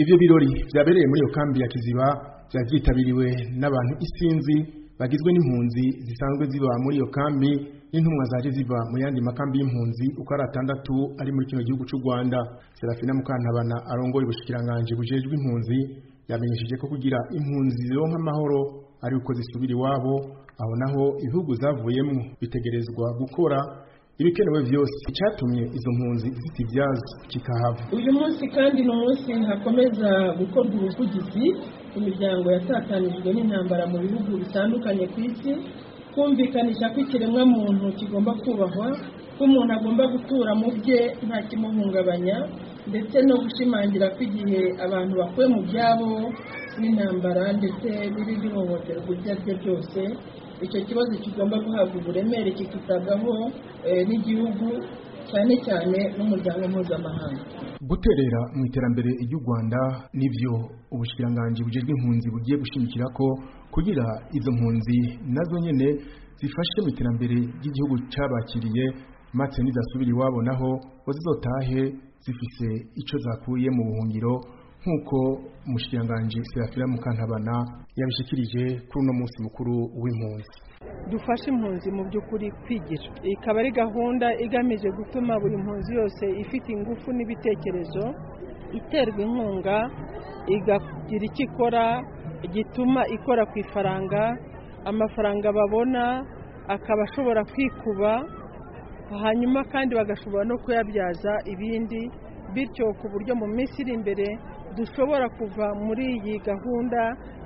ivyo birori vyabereye muri iyo kambi ya kiziba vyari vyitabiriwe n'abantu isinzi bagizwe n'impunzi zisanzwe ziba muri iyo kambi n'intumwa zaje ziva mu yandi makambi y'impunzi uko ari atandatu ari muri kino gihugu c'u Rwanda Serafina Mukantabana arongoye ubushikiranganje bujejwe impunzi yamenyesheje ko kugira impunzi zironka amahoro ari uko zisubira iwabo aho naho ibihugu zavuyemwo bitegerezwa gukora ibikenewe vyose icyatumye izo mpunzi zitivyaza kikahava uyu munsi kandi ni umunsi hakomeza gukorwa ubuvugizi ku miryango yatatanijwe n'intambara mu bihugu bitandukanye ku isi kumvikanisha ko ikiremwa muntu kigomba kubahwa ko umuntu agomba gutura mu bye nta kimuhungabanya ndetse no gushimangira ko igihe abantu bakuwe mu byabo n'intambara ndetse n'ibindi hohoterwa ibyo ari byo byose icyo kibazo kigomba guhabwa uburemere kikitabwaho n'igihugu cyane cyane n'umuryango mpuzamahanga guterera mu iterambere ry'u Rwanda nivyo ubushikiranganje bujejwe impunzi bugiye gushimikira ko kugira izo mpunzi nazo nyene zifashe mu iterambere ry'igihugu cabakiriye maze nizasubira iwabo naho zizotahe zifise ico zakuye mu buhungiro nk'uko umushikiranganje Serafina Mukantabana yabishikirije kuri uno munsi mukuru w'impunzi dufashe impunzi mu by'ukuri kwigira ikaba ari gahunda igamije gutuma buri mpunzi yose ifite ingufu n'ibitekerezo iterwa inkunga igagira icyo ikora gituma ikora ku ifaranga amafaranga babona akaba ashobora kwikuba hanyuma kandi bagashobora no kuyabyaza ibindi bityo ku buryo mu minsi iri imbere dushobora kuva muri iyi gahunda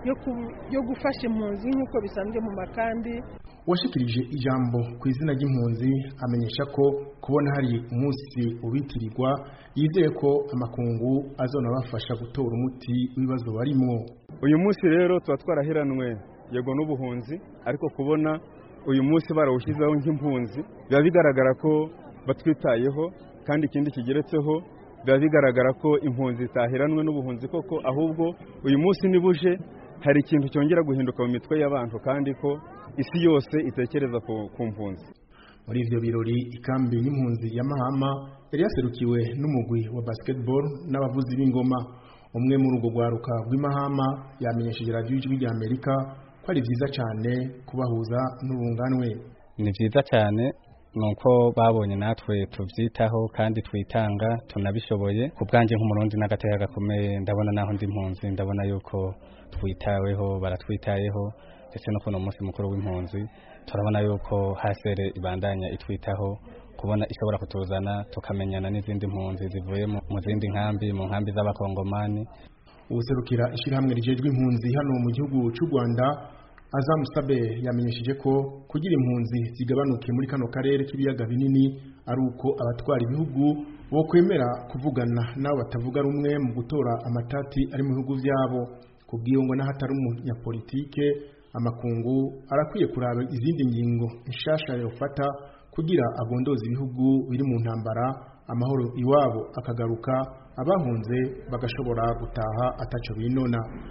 yo gufasha impunzi nk'uko bisanzwe mu makambi washikirije ijambo ku izina ry'impunzi amenyesha ko kubona hari umunsi ubitirirwa yizeye ko amakungu azonabafasha gutora umuti w'ibibazo barimwo uyu munsi rero tuba twaraheranwe yego n'ubuhunzi ariko kubona uyu munsi barawushyizeho nk'impunzi biba bigaragara ko batwitayeho kandi ikindi kigeretseho biba bigaragara ko impunzi zitaheranwe n'ubuhunzi koko ahubwo uyu munsi nibuje hari ikintu cyongera guhinduka mu mitwe y'abantu kandi ko isi yose itekereza ku mpunzi muri ivyo birori ikambi y'impunzi ya Mahama yari yaserukiwe n'umugwi wa basketball n'abavuzi b'ingoma umwe muri urwo rwaruka rw'imahama yamenyesheje radiyo ijwi rya amerika ko ari vyiza cane kubahuza n'urunganwe ni vyiza cyane nuko babonye natwe tuvyitaho kandi twitanga tunabishoboye ku bwanjye nk'umurundi n'agateka gakomeye ndabona naho ndi mpunzi ndabona yuko twitaweho baratwitayeho ndetse no kuno munsi mukuru w'impunzi turabona yuko hasere ibandanya itwitaho kubona ishobora kutuzana tukamenyana n'izindi mpunzi zivuye mu zindi nkambi mu nkambi z'abakongomani ubuserukira ishyirahamwe rijejwe impunzi hano mu gihugu cy'u Rwanda Azamusabe yamenyesheje ko kugira impunzi zigabanuke muri kano karere k'ibiyaga binini ari uko abatwara ibihugu bo kwemera kuvugana nabo batavuga rumwe mu gutora amatati ari mu bihugu byabo kubwiyo ngo n'ahatari umunyapolitike amakungu arakwiye kuraba izindi ngingo nshasha yofata kugira agondoza ibihugu biri mu ntambara amahoro iwabo akagaruka abahunze bagashobora gutaha ataco binona